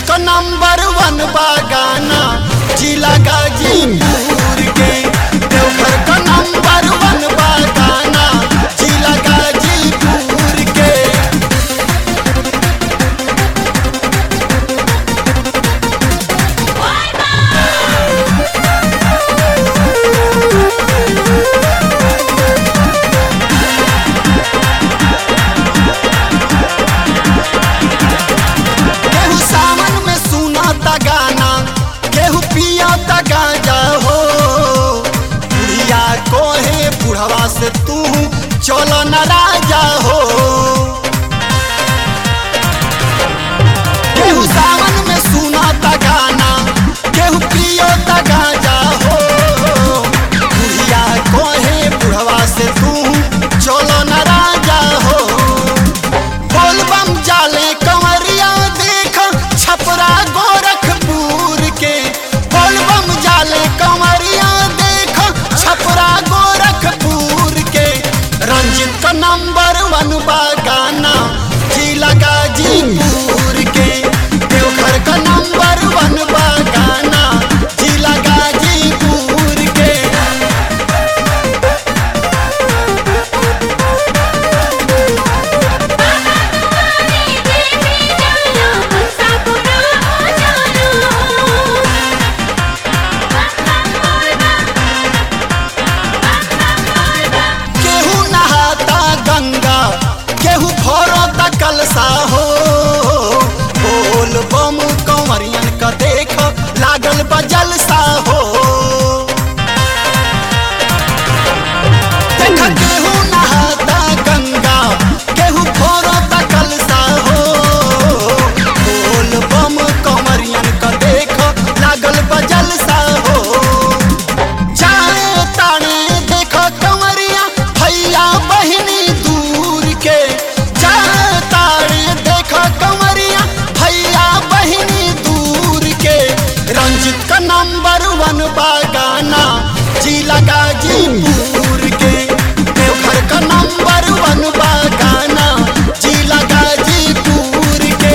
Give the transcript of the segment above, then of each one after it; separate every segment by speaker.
Speaker 1: का नंबर वन बागाना जिला गाजीपुर के देवघर का नंबर वन बागाना जिला गाजीपुर के केहू सावन में सुना ता गाना केहू पिया ता गांजा हो बुढ़िया कोहे बुढ़वा से तू चलो न राजा हो केहू सावन में सुना ता गाना केहू पियो ता गांजा हो बुढ़िया कोहे बुढ़वा से तू चलो न राजा हो बोलबम जाले कंवरिया देख छपरा गोरखपुर के बोलबम जाले कंवरिया देख छपरा गोरखपुर के रंजित का नंबर वन बागाना जिला गाजीपुर के देवघर का नंबर वन बागाना जिला गाजीपुर के केहू नहाता गंगा केहू भरता कलसा हो बोल बम कंवरियन का देख लागल बजलसा हो देख केहू नहाता गंगा केहू भरता कलसा हो बोल बम कंवरियन का देख लागल बजलसा हो जाए ताने देखो कंवरिया भैया बहिनी दूर के जाए ताने देखो कंवरिया भैया बहिनी दूर के रंजित का नंबर वन बागाना जिला गाजीपुर के देवघर का नंबर वन बागाना जिला गाजीपुर के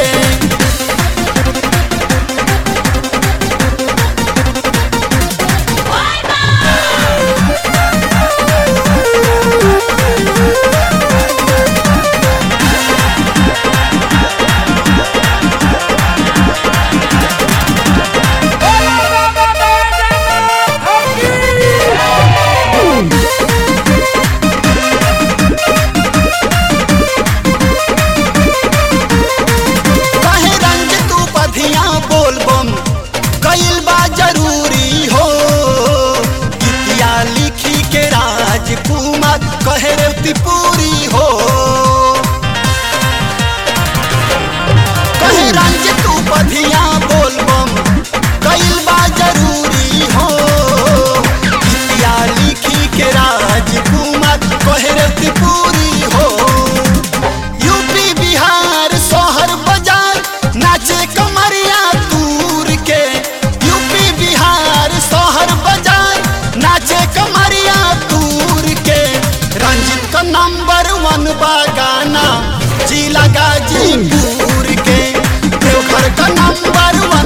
Speaker 1: कहे रंजित उपधिया बोलबम कईल बा जरूरी हो गीतिया लिखी के राजकुमार कहे रेवती पूरी हो कहे रंजित उपधिया बोलबम कईल बा जरूरी हो गीतिया लिखी के राजकुमार कहे रेवती पूरी हो यूपी बिहार शहर बाजार नाचे कमरिया दूर के यूपी बिहार शहर बाजार नाचे कमरिया दूर के रंजित का नंबर वन बागाना जिला गाजीपुर के देवघर का नंबर वन